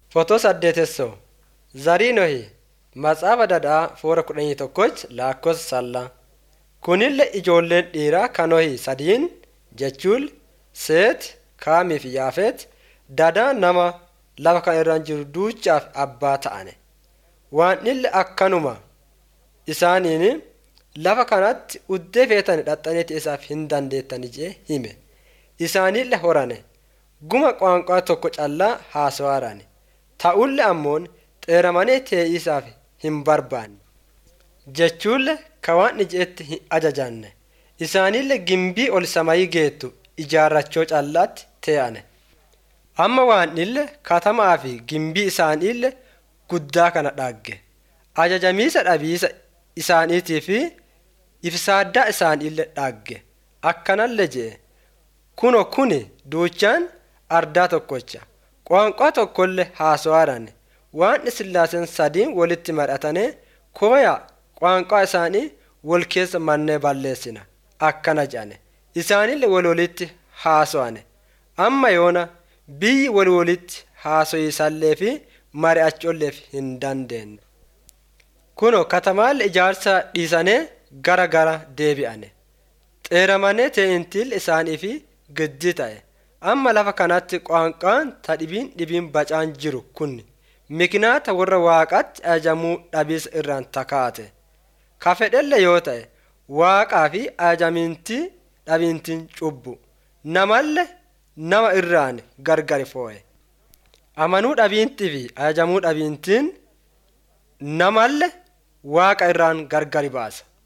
Fotoo saddeetessoo Zarii Nohii Matsaafa Dadhaa Foora kudhanii tokkoch Laakkoofsa Sallaa Kunillee ijoolleen dhiiraa kan Nohii sadiin jechuun Seet, Kaamii fi Yaafet dadaa nama lafa kana irra jiru duuchaaf abbaa ta'ane. Waanillee akkanuma isaaniin lafa kanatti uddee feetan dhaxxaniiti isaaf hin dandeettani jee hime. Isaanillee horane guma qaanqaa tokko callaa haasawaarani. Ta'ullee ammoon xeeramanii tee'isaaf hin barbaanne. Jechuullee ka waan ijeetti hin ajajanne. Isaanillee gimbii ol samayii geettu ijaarrachoo callaatti tee'ane. Amma waanillee katamaa fi gimbii isaaniillee guddaa kana dhagge. Ajajamiisa dhabiisa isaaniitii fi ifsaaddaa isaaniillee dhagge. Akkanallee je'e. Kuno kuni duuchaan ardaa tokkocha. Qaanqaa tokkollee haasawaadhaan waan sillaaseen sadiin walitti maratanii kooyaa qaanqaa isaanii wal keessa mannee balleessina. Akkana jedhane. Isaanillee wal walitti haasawane. Amma yoona biyyi wal walitti haasoyisallee fi mari'achoolleef hin dandeenye. Kuno katamaalle ijaarsa dhiisanii gara gara deebi'ane. Xeeramanii teeyintiil isaanii fi giddii ta'e. Amma lafa kanatti qaanqaan ta dhibiin dhibiin bacaan jiru kun mikinaata warra waaqatti ajajamuu dhabiisa irraan takaate. Ka fedhelle yoo ta'e waaqaa fi ajajamintii dhabintiin cubbu. Namallee nama irraan gargari foo'e. Amanuu dhabiintii fi ajajamuu dhabiintiin namallee waaqa irraan gargari baasa.